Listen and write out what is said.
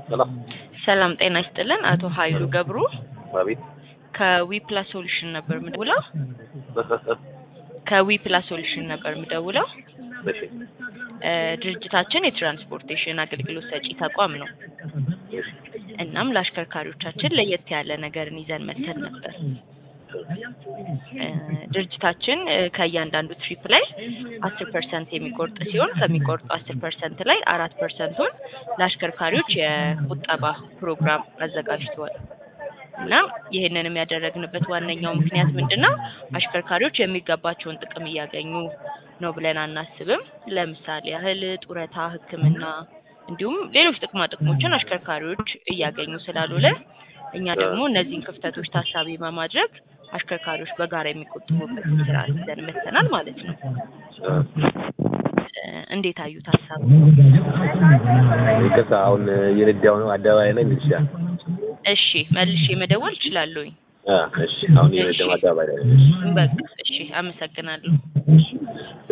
ሰላም ሰላም ጤና ይስጥልን። አቶ ኃይሉ ገብሩ አቤት ከዊፕላስ ሶሉሽን ነበር የምደውለው። ከዊፕላስ ሶሉሽን ነበር የምደውለው። እሺ እ ድርጅታችን የትራንስፖርቴሽን አገልግሎት ሰጪ ተቋም ነው። እናም ለአሽከርካሪዎቻችን ለየት ያለ ነገርን ይዘን መተን ነበር። እ ድርጅታችን እ ከእያንዳንዱ ትሪፕ ላይ አስር ፐርሰንት የሚቆርጥ ሲሆን ከሚቆርጡ አስር ፐርሰንት ላይ አራት ፐርሰንቱን ለአሽከርካሪዎች የቁጠባ ፕሮግራም አዘጋጅተዋል። እና ይህንንም ያደረግንበት ዋነኛው ምክንያት ምንድን ነው? አሽከርካሪዎች የሚገባቸውን ጥቅም እያገኙ ነው ብለን አናስብም። ለምሳሌ ያህል ጡረታ፣ ሕክምና እንዲሁም ሌሎች ጥቅማ ጥቅሞችን አሽከርካሪዎች እያገኙ ስላልሆነ እኛ ደግሞ እነዚህን ክፍተቶች ታሳቢ በማድረግ አሽከርካሪዎች በጋራ የሚቆጥቡበት ስርዓት ይዘን መጥተናል ማለት ነው። እ እንዴት አዩት ሀሳቡ? ይቅርታ አሁን እየነዳሁ ነው። አደባባይ ላይ እንግዲህ ይችላል። እሺ መልሼ መደወል እችላለሁኝ። እሺ አሁን እየነዳሁ አደባባይ ላይ ነኝ። በቃ እሺ፣ አመሰግናለሁ።